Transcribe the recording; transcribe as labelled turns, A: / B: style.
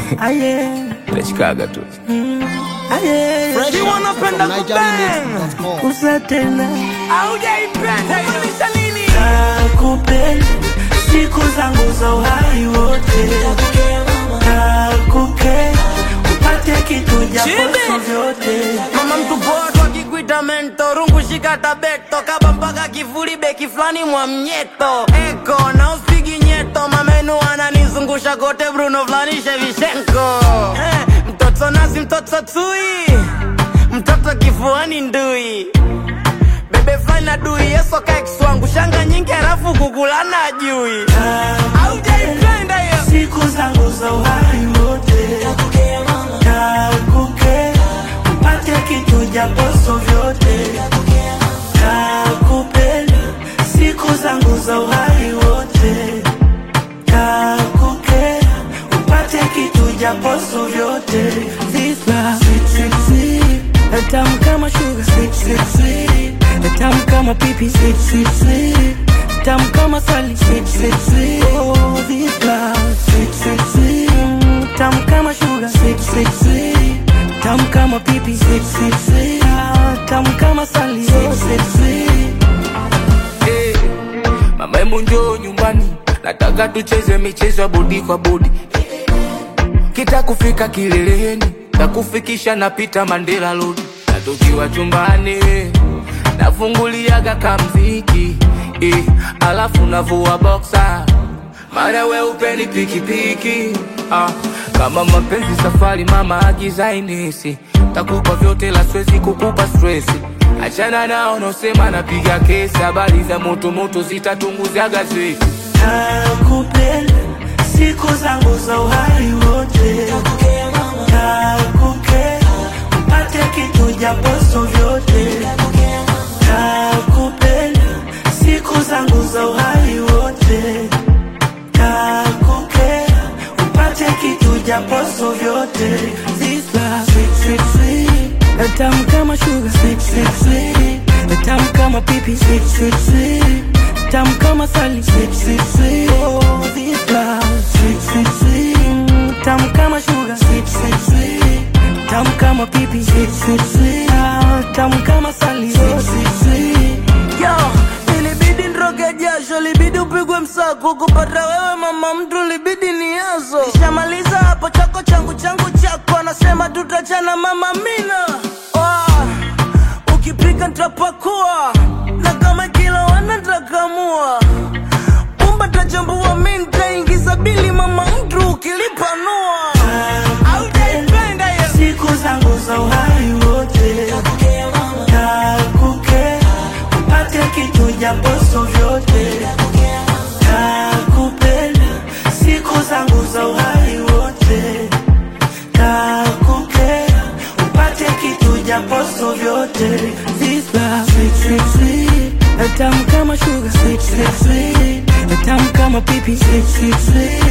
A: Aye,
B: Nachikaga tu.
A: aye,
C: Fresh
A: wanapenda
C: from
A: kubang
C: NigerianMix.com.
A: kusa tena
B: Haujaipenda kumaanisha nini?
A: nakupenda siku zangu za uhai wote nakupenda upate kitu japoso vyote
D: mama mtu poa tu akikuita mento rungu shika tabeto kaba mpaka kifuli beki flani mwa mnyeto eko na uspigi nyeto mamenu ananizungusha kote bruno flani shevishenko eh, mtoto nasi mtoto tui mtoto kifuani ndui bebe flani na dui yeso kaikswangu shanga nyingi halafu kukulana ajui aujaipenda hiyo
A: siku zangu za uhai wote nakupenda upate kitu japoso vyote nakupenda siku zangu za uhai wote nakupenda upate kitu japoso vyote This love, sweet, sweet, sweet. tamu kama sugar sweet, sweet, sweet. tamu kama pipi sweet, sweet, sweet. tamu kama sali sweet, sweet, sweet. Oh, this love, sweet, sweet, sweet. Mm, tamu kama sugar sweet, sweet, sweet. tamu kama pipi sweet, sweet, sweet. Ah, tamu kama sali sweet, sweet, sweet.
B: Eh, Mama hebu njoo nyumbani, nataka tucheze michezo ya bodi kwa bodi. Kita kufika kileleni, takufikisha napita Mandela Road. Na tukiwa chumbani, nafunguliaga kamziki eh, alafu navua boxer mara we upeni pikipiki ah, kama mapenzi safari mama agiza inesi takupa vyote la swezi kukupa stresi achana nao nosema napiga kesi habari za moto moto zitatunguza gazeti
A: nakupenda siku zangu za uhai wote nakupenda upate kitu japoso vyote nakupenda siku zangu za uhai wote nakupenda upate kitu japoso vyote This love, sweet, sweet, sweet. tamu kama sugar sweet, sweet, sweet. tamu kama pipi sweet, sweet, sweet. tamu kama sali sweet, sweet, sweet. Oh, this love, sweet, sweet, sweet. Mm, tamu kama sugar sweet, sweet, sweet. tamu kama pipi sweet, sweet, sweet. Ah, tamu kama sali sweet, sweet, sweet.
D: Yo, ilibidi nroge jasho, libidi upigwe msako kupata wewe mama mtu, libidi ni yazo. Nishamaliza hapo chako changu changu chako, anasema tutachana mama mina. Oh, ukipika nitapakua na kama kila wana nitakamua pumba tachambua, mi nitaingiza bili mama mtu ukilipanua. Aujaipenda hiyo
A: siku zangu za uhai wote nakupenda upate kitu japoso vyote nakupenda siku zangu za uhai wote nakupenda upate kitu japoso vyote This love, sweet, sweet, sweet. tamu kama sugar sweet, sweet, sweet. tamu kama pipi sweet, sweet, sweet.